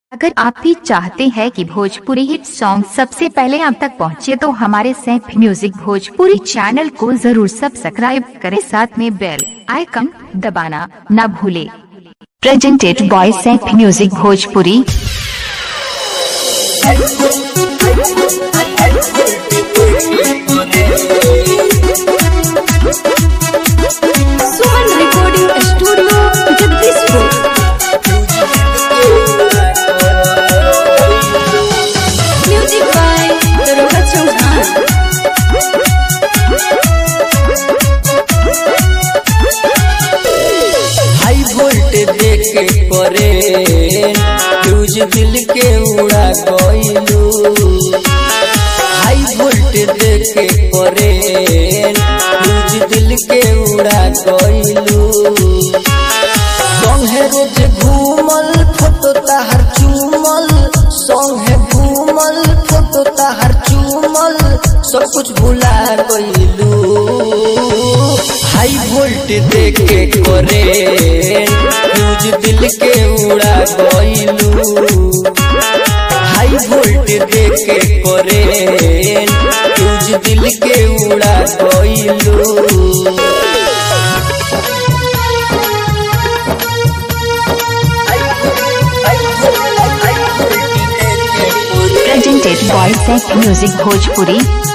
अगर आप भी चाहते हैं कि भोजपुरी हिट सॉन्ग सबसे पहले आप तक पहुंचे तो हमारे सैफ म्यूजिक भोजपुरी चैनल को जरूर सब्सक्राइब करें साथ में बेल आइकन दबाना न भूले presented by Saif music Bhojpuri Suman recording studio Jagdishpur music by Daroga Chauhan high volt देके परे फ्यूज दिल के उड़ा गइलू हाई वोल्ट देके परे फ्यूज दिल के उड़ा गइलू संगे रोज घूमल फोटो ताहर चूमल संगे घूमल फोटो ताहर चूमल सब कुछ भुला गइलू हाई वोल्ट देके करे फ्यूज दिल के उड़ा गइलू हाई वोल्ट देके करे फ्यूज दिल के उड़ा गइलू presented by Saif music Bhojpuri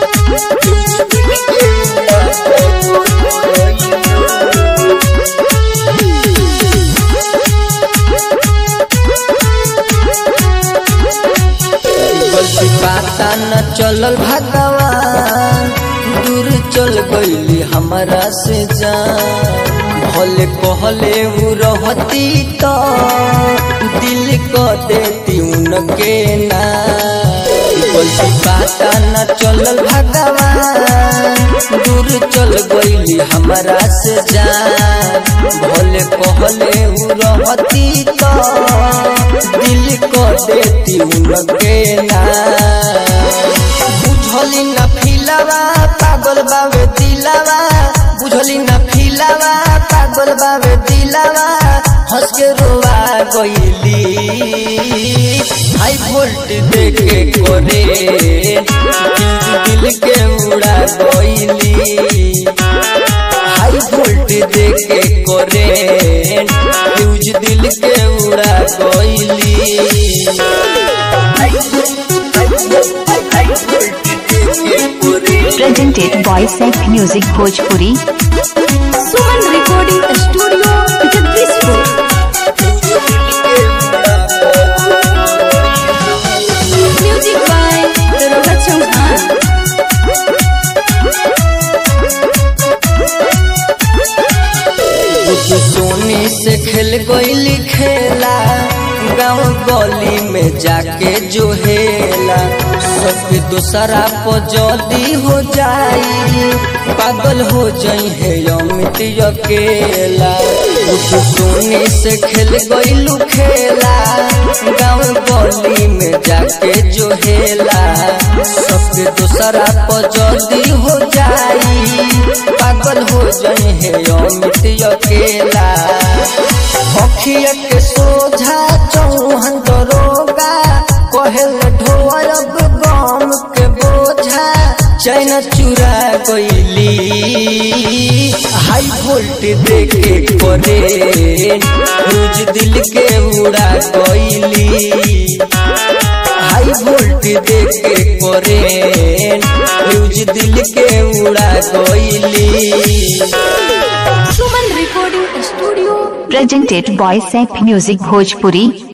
गलती पाता न चलल भगवान दूर चल गईली हमरा से जान भले कहले उ रहती तो दिल को देती उनके ना गलती पाता न चलल भगवान दूर चल गईली हमरा से जान भले कहले उ रहती तो दिल को देती उनके ना बुझली न फिलावा पागल बावे दिलावा बुझली न फिलावा पागल बावे दिलावा हंस के रोवा गईली हाई वोल्ट देखे करे दिल के उड़ा गईली हाई वोल्ट देखे करे फ्यूज दिल के उड़ा गईली presented by Saif music Bhojpuri Suman recording studio Jagdishpur music by Daroga Chauhan तू सोनी से खेल गईली खेला गाँव गली में जाके जो हेला सबके दूसरा पर जल्दी हो जाई पागल हो जाई है अमित अकेला तू सोनी से खेल गईलू खेला गाँव गली में जाके जो हेला सबके दूसरा पर जल्दी हो जाई पागल हो जाई है अमित अकेला अखिया के सोझा चौहन दरोगा कहल ढोअब गम के बोझा चैन चुरा गईली हाई वोल्ट देखे करे रोज दिल के उड़ा गईली हाई वोल्ट देखे करे रोज दिल के उड़ा गईली Suman recording studio presented by Saif music Bhojpuri